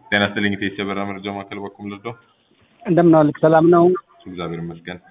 ጤና ይስጥልኝ ኢቴስ የበራ መረጃ ማዕከል በኩል ልርዳው? እንደምን ዋልክ? ሰላም ነው? እግዚአብሔር ይመስገን።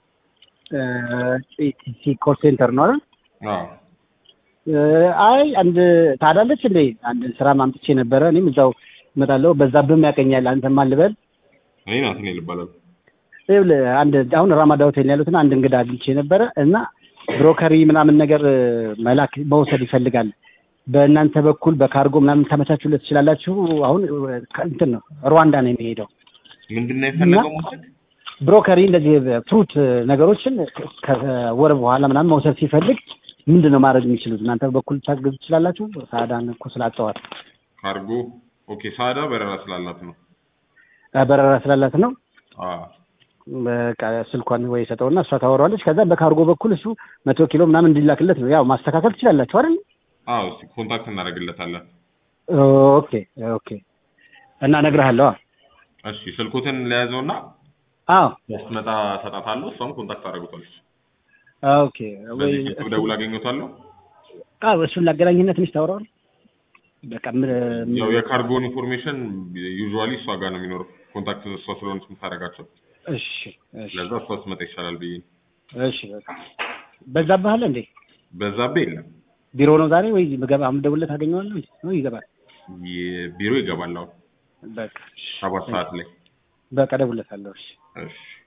ኢቲሲ ኮል ሴንተር ነው አይደል? አዎ አይ አንድ ታዳለች እንዴ? አንድ ስራ ማምጥቼ ነበረ። እኔም እዛው እመጣለሁ። በዛብህም ያቀኛል። አንተ ማን ልበል? እኔ ናትናኤል እባላለሁ። ይኸውልህ አንድ አሁን ራማዳ ሆቴል ያሉትን አንድ እንግዳ አግኝቼ ነበረ እና ብሮከሪ ምናምን ነገር መላክ መውሰድ ይፈልጋል። በእናንተ በኩል በካርጎ ምናምን ታመቻቹለት ትችላላችሁ? አሁን እንትን ነው ሩዋንዳ ነው የሚሄደው። ምንድን ነው የፈለገው መውሰድ? ብሮከሪ እንደዚህ ፍሩት ነገሮችን ከወር በኋላ ምናምን መውሰድ ሲፈልግ ምንድን ነው ማድረግ የሚችሉት? እናንተ በኩል ታግዙ ትችላላችሁ? ሳዳን እኮ ስላጠዋት ካርጎ ኦኬ። ሳዳ በረራ ስላላት ነው። በረራ ስላላት ነው። አዎ በቃ ስልኳን ወይ ሰጠውና እሷ ታወራዋለች። ከዛ በካርጎ በኩል እሱ መቶ ኪሎ ምናምን እንዲላክለት ነው። ያው ማስተካከል ትችላላችሁ አይደል? አዎ፣ እስኪ ኮንታክት እናደርግለታለን። ኦኬ ኦኬ። እና እነግርሃለሁ። እሺ ስልኩትን ለያዘውና አዎ ስትመጣ ሰጣታለሁ። እሷም ኮንታክት አደርጉታለች። ኦኬ። ወይ በዚህ ስልክ ደውል አገኘታለሁ። አዎ እሱን ላገናኝነት ትንሽ ታወራዋል። በቃ ምን ያው የካርጎን ኢንፎርሜሽን ዩዥዋሊ እሷ ጋር ነው የሚኖረው። ኮንታክት እሷ ስለሆነች የምታደርጋቸው። እሺ እሺ ለዛ እሷ ስትመጣ ይሻላል ብዬ ነው። እሺ በቃ በዛብህ አለ እንዴ? በዛብህ የለም። ቢሮ ነው ዛሬ ወይ በገባ አምደውለት አገኘዋለሁ ነው ይገባል። ቢሮ ይገባል አሁን በቃ ሰባት ሰዓት ላይ። በቃ እደውልለታለሁ። እሺ እሺ